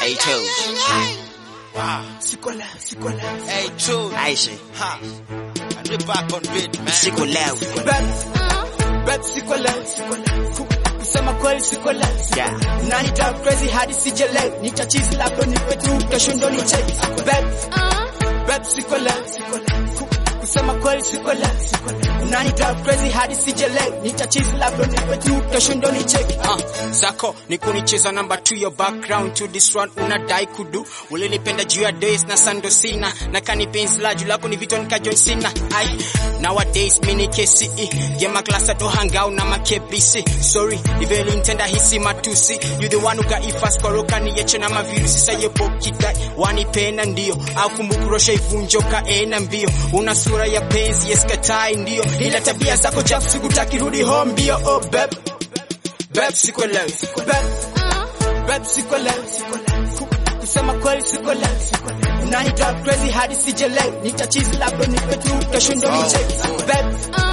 Hey, Toes. Wow. Sikola, sikola. Hey, Toes. Aisha. Ha. And we're back on beat, man. Siko leo. Beb, beb sikola, sikola. Ku- Kusema kweli sikola. Yeah. Unanita crazy hadi sijele. Nitachizi lako nipe tu kesho ndo nicheki. Beb, beb sikola, sikola. Ku- Kusema kweli sikola, sikola. Unanita crazy hadi sijele. Nitachizi lako nipe tu kesho ndo nicheki. Ah, zako ni kunicheza namba 2 your background to this one unadai kudu ulinipenda juu ya days na sando sina na kani penzi la juu lako ni vito nikajoin sina ai nowadays mini KCE gema klasa do hangau na makebisi sorry iveli ntenda hisi matusi you the one who got it fast koroka ni yeche na mavirusi saye pokidai wanipenda ndio au kumbukurosha ivunjo kaena mbio una sura ya penzi yeskatai ndio ila tabia zako chafu sikutaki rudi home mbio oh beb beb sikuelewi Beb, beb sikola, sikola. Ku- Kusema kweli sikola, sikola. Unanita crazy hadi sijele. Nitachizi lako nipe tu kesho ndo nicheki. Beb,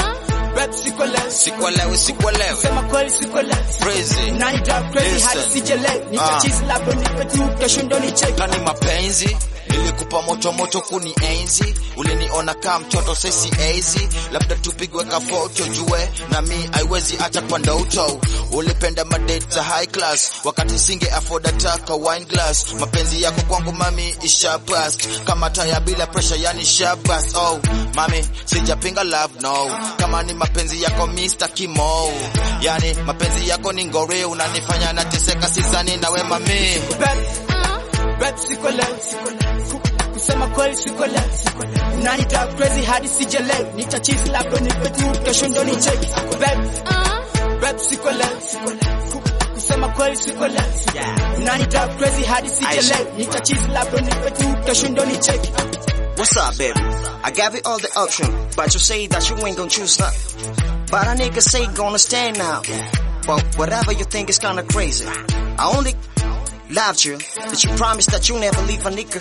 beb sikola, Sikuelewi, sikuelewi. Sema kweli sikola. Crazy. Unanita crazy Listen. hadi sijele. Nitachizi lako nipe tu kesho ndo nicheki. Kani mapenzi nilikupa moto moto kuni enzi uliniona kama mtoto sesi ezi labda tupigwe ka photo jue na mi haiwezi acha kwa ndoto ulipenda madate za high class wakati singe afford ataka wine glass mapenzi yako kwangu mami isha bust kama taya bila pressure yani sha bust oh mami sijapinga love no kama ni mapenzi yako Mr. Kimo yani mapenzi yako ni ngore unanifanya nateseka sizani nawe mami Beb, beb sikola, sikola. Ku- Kusema kweli sikola, sikola. Unanita crazy hadi sijele. Nitachizi lako nipe tu kesho ndo nicheki. Beb, beb sikola, sikola. Ku- Kusema kweli sikola, sikola. Unanita crazy hadi sijele. Aisha. Nitachizi lako nipe tu kesho ndo nicheki. What's up, baby? I gave you all the option, but you say that you ain't gonna choose none. But a nigga say gonna stand now. But whatever you think is kinda crazy. I only loved you, that you promised that you never leave a nigga.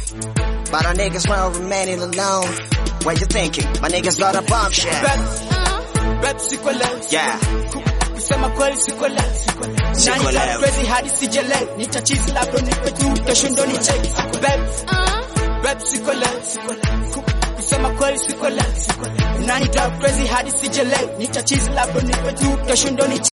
But a nigga's now remaining alone. What you thinking? My nigga's got a bombshell. Beb, beb sikola, Yeah. Ku- Kusema kweli sikola, sikola. Sikola. Unanita crazy hadi sijele. Nitachizi lako nipe tu kesho ndo nicheki. Beb, beb sikola, sikola. Ku- Kusema kweli sikola, sikola. Unanita crazy hadi sijele. Nitachizi lako nipe tu kesho ndo nicheki.